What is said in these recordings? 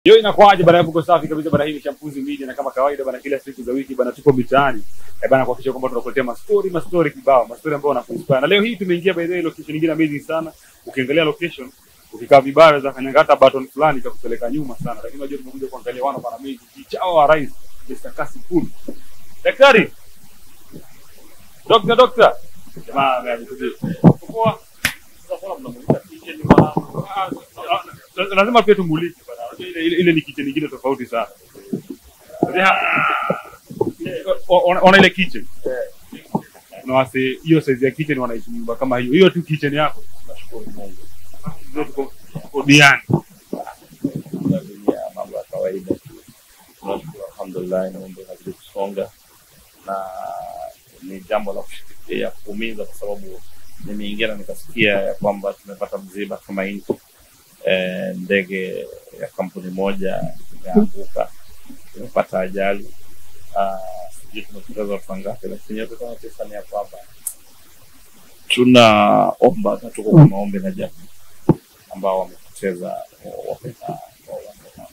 Hiyo inakuwaje bana? Mko safi kabisa bana. Hii ni Shampuzi Media na kama kawaida bana, kila siku za wiki bana, tuko mitaani eh bana, kuhakikisha kwamba tunakuletea mastori mastori kibao, mastori ambayo wanakuinspire. Na leo hii tumeingia by the way location nyingine amazing sana. Ukiangalia location, ukikaa vibara za kanyangata button fulani itakupeleka nyuma sana, lakini unajua tumekuja kuangalia wana bana amazing kichao wa rais Mr. Kasipul. Daktari, dokta, dokta, jamaa amekuja poa. Sasa kwa mnamulika kitchen bana, Ah, ah, lazima pia tumulike bana. Unajua Ile, ile, ile ni kitchen nyingine tofauti sana. O- Ona ona ile kitchen. Na wase hiyo size ya kitchen wanaishi nyumba kama hiyo. Hiyo tu kitchen yako. Nashukuru Mungu. Ndio tuko tuko diani. dunia mambo ya kawaida tu. Tunashukuru alhamdulillah, mambo yanazidi kusonga na ni jambo la kushikilia kuumiza, kwa sababu nimeingia na nikasikia ya kwamba tumepata msiba kama nchi e, ndege ya kampuni moja imeanguka, imepata ajali. Ah, Sijui tumepoteza watu wangapi, lakini yote kama tisa ni ya kwamba tunaomba na tuko kwa maombi na jamii ambao wamepoteza wapenda wapenda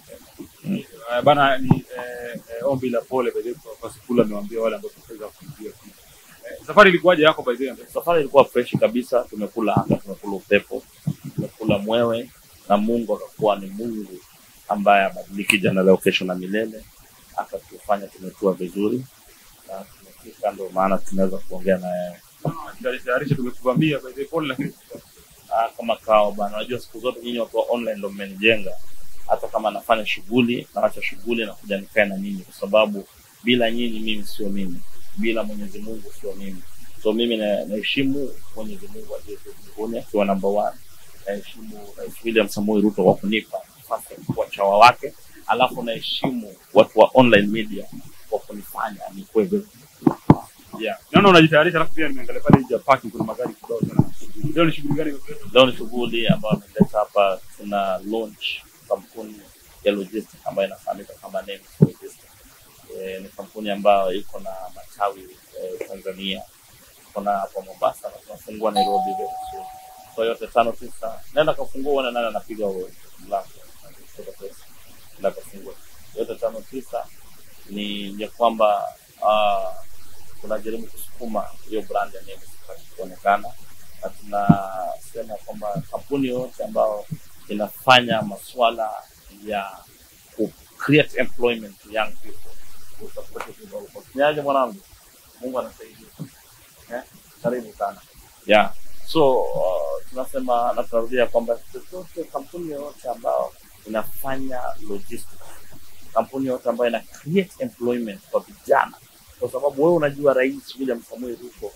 Eh, Bana ni eh, eh, ombi la pole by the way kwa Kasipul amewaambia wale ambao tutaweza kuingia. Eh, Safari ilikuwaje yako by the way? Safari ilikuwa fresh kabisa, tumekula anga, tumekula upepo, tumekula mwewe, na Mungu akakuwa ni Mungu ambaye abadiliki jana, leo, kesho na milele, akatufanya tumetua vizuri na tumefika, ndio maana tunaweza kuongea na yeye Tayarisha tayarisha tumekuvamia by the way pole lakini Ah, kama kao bana. Unajua siku zote nyinyi watu wa online ndio mmenijenga, hata kama nafanya shughuli naacha shughuli na kuja nikae na nyinyi, kwa sababu bila nyinyi mimi sio mimi, bila Mwenyezi Mungu sio mimi. So mimi na- naheshimu Mwenyezi Mungu aliye juu mbinguni akiwa number one. Naheshimu Rais William Samoei Ruto kwa kunipa nafasi ya kuwa chawa wake, alafu naheshimu watu wa online media kwa kunifanya nikuwe vile. yeah. Naona unajitayarisha alafu pia nimeangalia pale nje ya parking kuna magari kibao sana. Leo ni shughuli gani? Leo ni shughuli ambayo ameleta hapa, tuna launch kampuni ya logistics ambayo inafahamika kama Nemis Logistics. E, ni kampuni ambayo iko na matawi e, Tanzania, iko na hapa Mombasa na tunafungua Nairobi very soon. So yote tano tisa, nenda kafungua uone nani anapiga huo mlango, Kutoka pesa. nenda kafungua yote tano tisa. Ni ya kwamba ah, tunajaribu kusukuma hiyo brand ya Nemis ipate kuonekana na tunasema kwamba kampuni yoyote ambayo inafanya masuala ya ku create employment to young people will support it with all costs. Niaje mwanangu, Mungu anasaidia eh? Karibu sana yeah. So uh, tunasema na tunarudia kwamba chochote, kampuni yoyote ambayo inafanya logistics, kampuni yoyote ambayo ina create employment kwa vijana, kwa sababu wewe unajua Rais William Samoei Ruto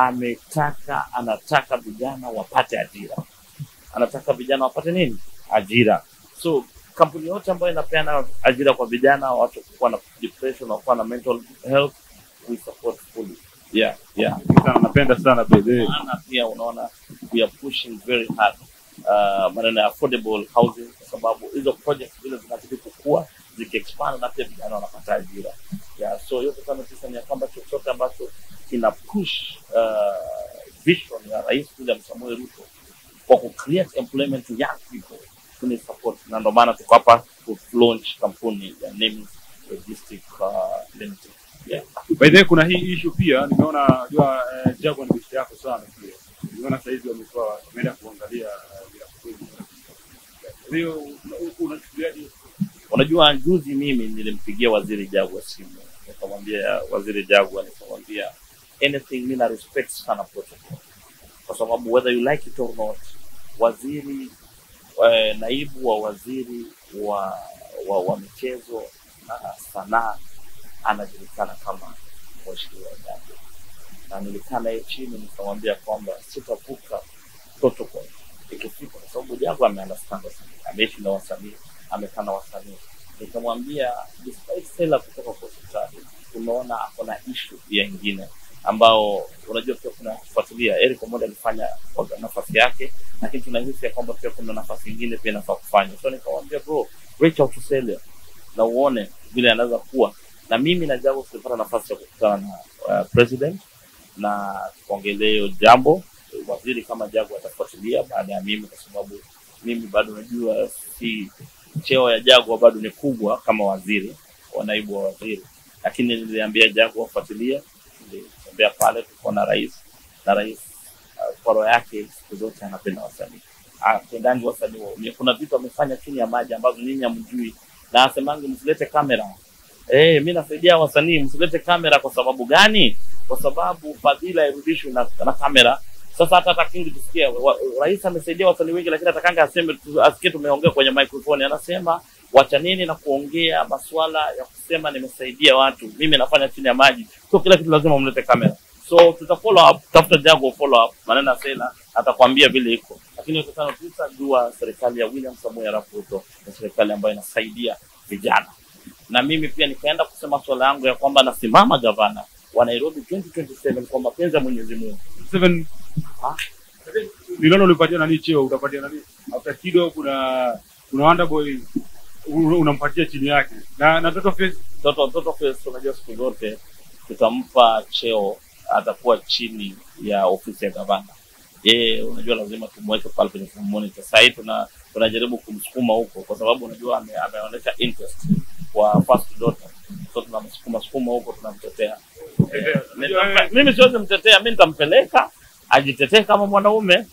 ametaka anataka vijana wapate ajira, anataka vijana wapate nini? Ajira. So kampuni yote ambayo inapeana ajira kwa vijana, watu kuwa na depression, wakuwa na mental health, we support fully. Yeah, yeah. Sana napenda sana by the way. Maana pia unaona we are pushing very hard uh, maneno ya affordable housing, kwa sababu hizo projects vile zinazidi kukua zikiexpand, na pia vijana wanapata ajira. Yeah, so yote kama tisa ni ya kwamba chochote ambacho kina push uh, vision ya Rais William Samoei Ruto kwa ku create employment to young people tuni support, na ndio maana tuko hapa ku launch kampuni ya Nemis Logistic uh, Limited. Yeah. By the way kuna hii issue pia nimeona jua eh, Jaguar ni bishi yako sana pia. Nimeona sasa hivi wamekuwa wameenda kuangalia eh, vya kweli. Hiyo una- unachukuliaje? Unajua, juzi mimi nilimpigia waziri Jagwa simu, nikamwambia waziri Jagwa, nikamwambia anything, mimi na respect sana protocol, kwa sababu whether you like it or not, waziri eh, naibu wa waziri wa, wa, wa michezo na sanaa anajulikana kama mheshimiwa Jagwa, na nilikaa naye chini nikamwambia kwamba sitavuka protocol ikifika, kwa sababu Jagwa ameunderstand wasanii, ameishi na wasanii, amekaa na wasanii. Nikamwambia despite Stella kutoka kwa hospitali, tumeona ako na issue pia ingine ambao unajua pia kuna kufuatilia. Eric Omondi alifanya kwa nafasi yake, lakini tunahisi ya kwamba pia kuna nafasi ingine pia inafaa kufanya. So nikamwambia bro, reach out to Stella na uone vile anaweza kuwa na mimi na Jagwa tulipata nafasi ya kukutana na uh, president na tukaongelea hiyo jambo. Waziri kama Jagwa atafuatilia baada ya mimi, kwa sababu mimi bado najua si cheo ya Jagwa bado ni kubwa kama waziri wa naibu wa waziri, lakini niliambia Jagwa wafuatilie. Nilitembea pale tukaona rais na rais uh, kwa roho yake siku zote anapenda wasanii, apendangi wasanii waumie. Kuna vitu amefanya chini ya maji ambazo nyinyi hamjui, na asemangi msilete kamera. Eh, mi nasaidia wasanii, msilete kamera. Kwa sababu gani? Kwa sababu fadhila irudishwe na, na kamera. Sasa hata takingi tusikie wa- rais amesaidia wasanii wengi, lakini atakanga aseme tu- asikie tumeongea kwenye microphone, anasema wachanini na kuongea masuala ya kusema nimesaidia watu, mimi nafanya chini ya maji, sio kila kitu lazima mlete kamera. So tuta follow up, tafuta Jago follow up, maneno ya Sela atakwambia vile iko, lakini yote tano tisa, jua serikali ya William Samoei Arap Ruto ni serikali ambayo inasaidia vijana, na mimi pia nikaenda kusema swala yangu ya kwamba nasimama gavana wa Nairobi 2027 kwa mapenzi ya Mwenyezi Mungu. Seven Ah. nilona ulipatia nani cheo utapatia nani after kido kuna kuna Wonderboy u- unampatia chini yake na na Toto Face Toto Toto Face, unajua siku zote tutampa cheo, atakuwa chini ya ofisi ya gavana. Yeye unajua lazima tumweke pale kwenye film monitor. Sasa hivi tuna tunajaribu kumsukuma huko, kwa sababu unajua ame, ameonyesha interest kwa first daughter, so tunamsukuma sukuma huko, tunamtetea. Eh, nitampe- mimi siwezi mtetea, mimi nitampeleka ajitetee kama mwanaume.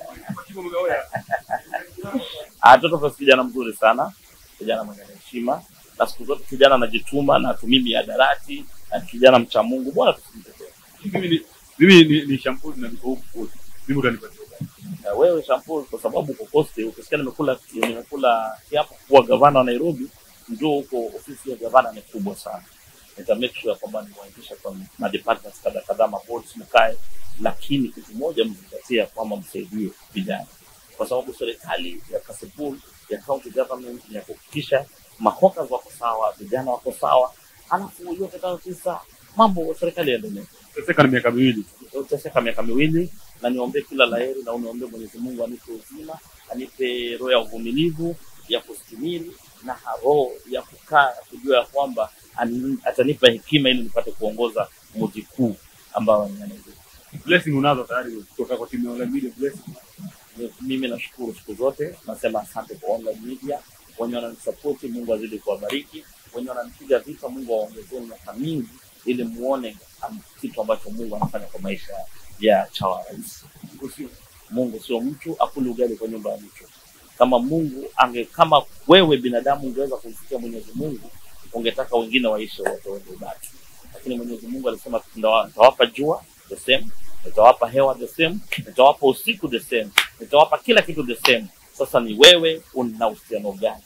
Ah, Toto Face kijana mzuri sana, kijana mwenye heshima na siku zote kijana anajituma na atumii miadarati na kijana mcha Mungu, bwana tusimtetee. mimi ni mimi ni, ni shampoo na niko huku kote mimi utanipatia gani? Na wewe shampoo, kwa sababu uko Coast, ukisikia nimekula nimekula kiapo kuwa gavana wa Nairobi, njoo huko, ofisi ya gavana ni kubwa sana. Nita make sure kwamba niwaingisha kwa ma departments kadha kadhaa, ma boards mkae, lakini kitu moja mzingatia kwamba msaidie vijana, kwa sababu serikali ya Kasipul ya county government ni ya kuhakikisha mahokas wako sawa, vijana wako sawa, alafu yote tano tisa mambo serikali yaendelee Teseka na miaka miwili uteseka miaka miwili na niombee kila laheri na uniombee Mwenyezi Mungu anipe uzima, anipe roho ya uvumilivu ya kustimili na roho ya kukaa kujua ya kwamba ani- atanipa hekima ili nipate kuongoza mji kuu ambao ni Nairobi. blessing unazo tayari kutoka kwa timu ya Online Media blessing Mimi nashukuru siku zote, nasema asante kwa online media, wenye wananisapoti, Mungu azidi kuwabariki, wenye wananipiga vita, Mungu awaongezee miaka mingi ili muone am- kitu ambacho Mungu anafanya kwa maisha ya chawa rais. Usio- Mungu sio mtu, akuli ugali kwa nyumba ya mtu. Kama Mungu ange, kama wewe binadamu ungeweza kumfikia Mwenyezi Mungu, ungetaka wengine waishi wote wende ubaki, lakini Mwenyezi Mungu alisema "Nitawa- nitawapa jua the same, nitawapa hewa the same, nitawapa usiku the same, nitawapa kila kitu the same. Sasa ni wewe una uhusiano gani?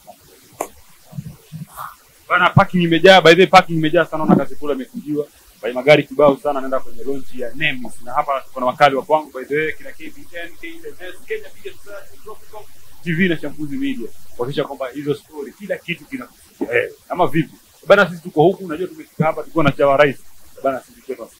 bana parking imejaa by the way parking imejaa sana na kazi kula imefungiwa by magari kibao sana naenda kwenye launch ya Nemis na hapa kuna wakali wa kwangu by the way kina KBN KLS Kenya Media Search Tropical TV na Chambuzi Media kuhakikisha kwamba hizo story kila kitu kinakufikia wewe ama vipi bana sisi tuko huku unajua tumefika hapa tulikuwa na chawa rais bana sisi kwetu